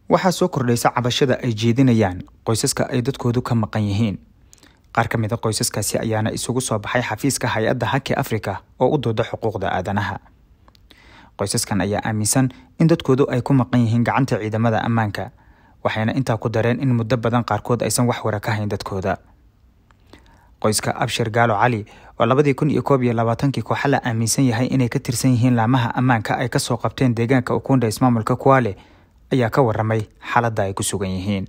waxaa soo kordhaysa cabashada ay jeedinayaan qoysaska ay dadkoodu ka maqan yihiin qaar ka mida qoysaskaasi ayaana isugu soo baxay xafiiska hay-adda haki africa oo u dooda xuquuqda aadanaha qoysaskan ayaa aaminsan in dadkoodu ay ku maqan yihiin gacanta ciidamada ammaanka waxayna intaa ku dareen in muddo badan qaarkood aysan wax wara ka hayn dadkooda qoyska abshir gaalo cali oo labadii kun iyo koob iyo labaatankii kooxa la aaminsan yahay inay ka tirsan yihiin laamaha ammaanka ay kasoo qabteen deegaanka ukunda ismaamulka kuwaale ayaa ka waramay xaaladda ay ku sugan yihiin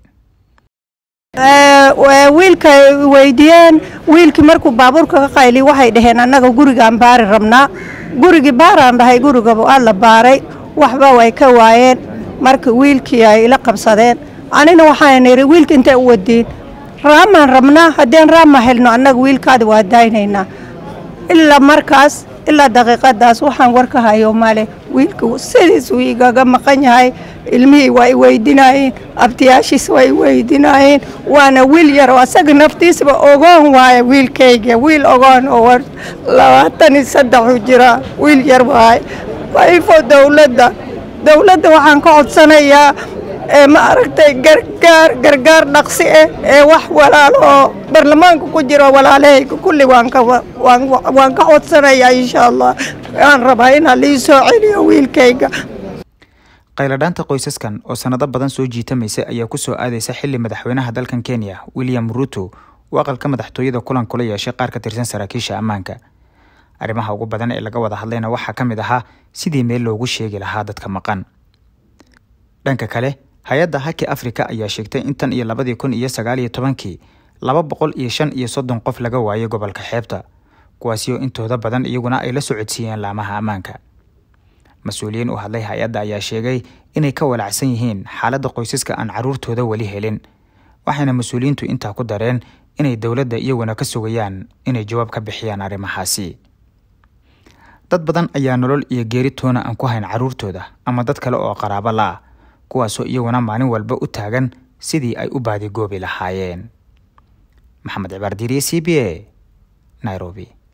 wiilka weydiiyeen wiilkii markuu baabuurka ka qayli waxay dhaheen annaga gurigaan baari rabnaa gurigii baaraan dhahay gurigaba waa la baaray waxba way ka waayeen marka wiilkii ay ila qabsadeen anina waxaan idhi wiilka intay u wadiin raamaan rabnaa haddeen raama helno annaga wiilkaada waa daynaynaa ilaa markaas ilaa daqiiqadaas waxaan warka hayo male wiilka sidiisuu igaga maqan yahay ilmihii waa i weydinaayeen abtiyaashiis waa i weydinaayeen waana wiil yar oo asaga naftiisaba ogoon waaye wiilkayga wiil ogoon oo labaatan iyo saddexu jira wiil yar waaye waifo dowladda dowladda waxaan ka codsanayaa ee ma aragtay gargaar gargaar dhaqsi ah ee wax walaalo oo baarlamaanka ku jiro walaalahayga kulli waan ka waan ka codsanayaa insha allah waan rabaa inaa lii soo celiyo wiilkayga qayladhaanta qoysaskan oo sanado badan soo jiitamaysay ayaa ku soo aadaysa xili madaxweynaha dalkan kenya william ruto uu aqalka madaxtooyada kulan kula yeeshay qaar ka tirsan saraakiisha ammaanka arrimaha ugu badan ee laga wada hadlayna waxaa ka mid ahaa sidii meel loogu sheegi lahaa dadka maqan dhanka kale hay-adda haki africa ayaa sheegtay in tan iyo labadii kun iyo sagaal iyo tobankii laba boqol iyo shan iyo soddon qof laga waayay gobolka xeebta kuwaasi oo intooda badan iyaguna ay la socodsiiyeen laamaha ammaanka mas-uuliyiin u hadlay hay-adda ayaa sheegay inay ka walacsan yihiin xaaladda qoysaska aan caruurtooda weli helin waxayna mas-uuliyiintu intaa ku dareen inay dowladda iyaguna ka sugayaan inay jawaab ka bixiyaan arrimahaasi dad badan ayaa nolol iyo geeri toona aan ku hayn caruurtooda ama dad kale oo qaraabo la-ah kuwaasoo iyaguna maalin walba u taagan sidii ay u baadigoobi lahaayeen maxamed cibaar diiriye c b a nairobi